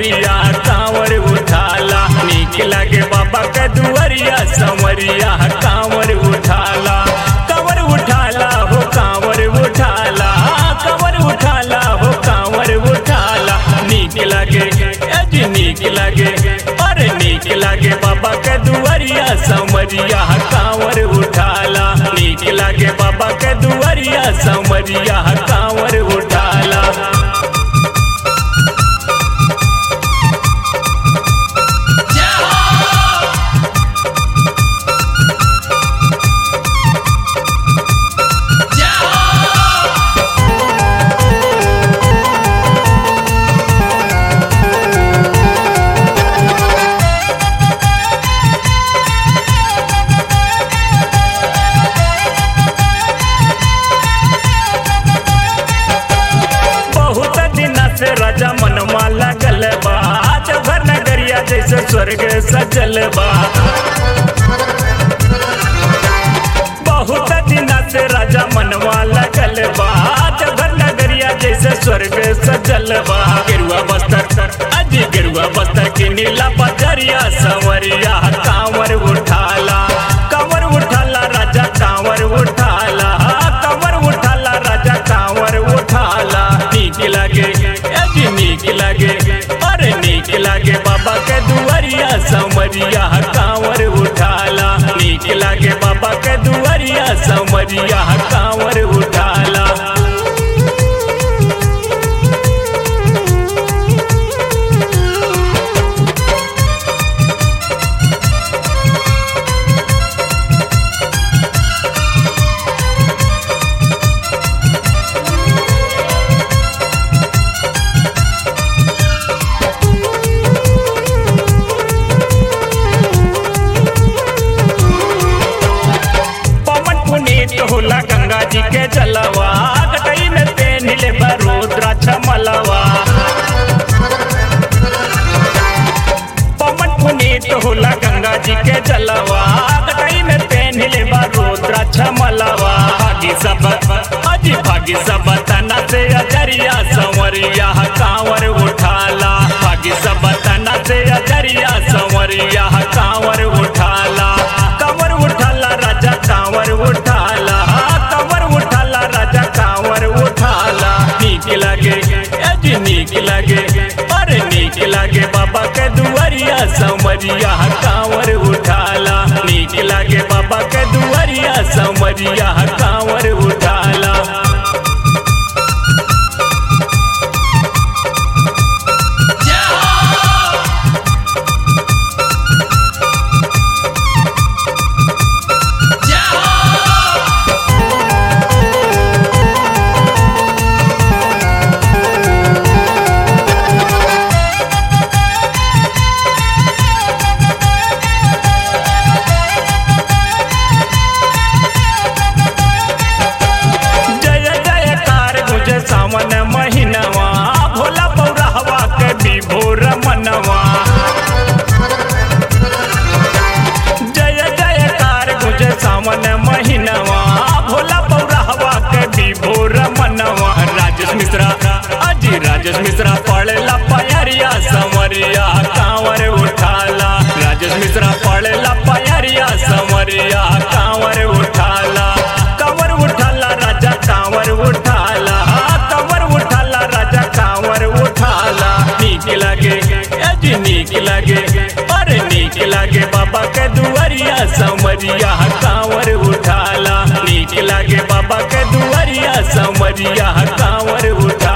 संवरिया कांवर उठाला नीक लागे बाबा के दुआरिया संवरिया कांवर उठाला कांवर उठाला हो कांवर उठाला कांवर उठाला हो कांवर उठाला नीक लागे अज नीक लागे अरे नीक लागे बाबा के दुआरिया संवरिया कांवर उठाला नीक लागे बाबा के दुआरिया संवरिया कांवर उठाला बहुत दिन से राजा मनवा लगल बा जबर नगरिया जैसे स्वर्ग सजल बा बहुत दिन से राजा मनवा लगल बा जबर नगरिया जैसे स्वर्ग सजल बा गेरुआ बस्तर अजी गेरुआ बस्तर की नीला बजरिया संवरिया कांवर उठाला कांवर उठाला राजा कांवर उठाला कांवर उठाला राजा कांवर उठाला नीक लागे अजी नीक लागे अरे नीक लागे बाबा के दुआरिया संवरिया कांवर उठाला नीक लागे बाबा के दुआरिया संवरिया कांवर उठाला पवन पुनीत होला गंगा जी के जलवा कटई में पेन ले रुद्राक्ष मलवा पवन पुनीत होला गंगा जी के जलवा कटई में पेन ले रुद्राक्ष मलवा भागी सब अजी भागी सब तना से अजरिया संवरिया कांवर उठाला भागी सब तना से अजरिया संवरिया कांवर उठाला कांवर उठाला राजा कांवर उठाला कांवर उठाला राजा कांवर उठाला नीक लागे अजी नीक लागे अरे नीक लागे बाबा के दुआरिया संवरिया कांवर उठाला नीक लागे बाबा के दुआरिया संवरिया कांवर उठाला जय जयकार गुजे सावन महीनवा भोला पौरा हवा के विभोर मनवा जय जयकार गुजे सावन महीनवा भोला पौरा हवा के विभोर मनवा राजेश मिश्रा अजी राजेश मिश्रा पड़ेला पयरिया संवरिया कांवर उठाला राजेश मिश्रा पड़ेला पयरिया संवरिया कांवर उठाला कांवर उठाला राजा कांवर उठाला कांवर उठाला राजा कांवर उठाला नीक लागे अजी नीक लागे अरे नीक लागे बाबा के दुआरिया संवरिया कांवर उठाला नीक लागे बाबा के दुआरिया संवरिया कांवर उठा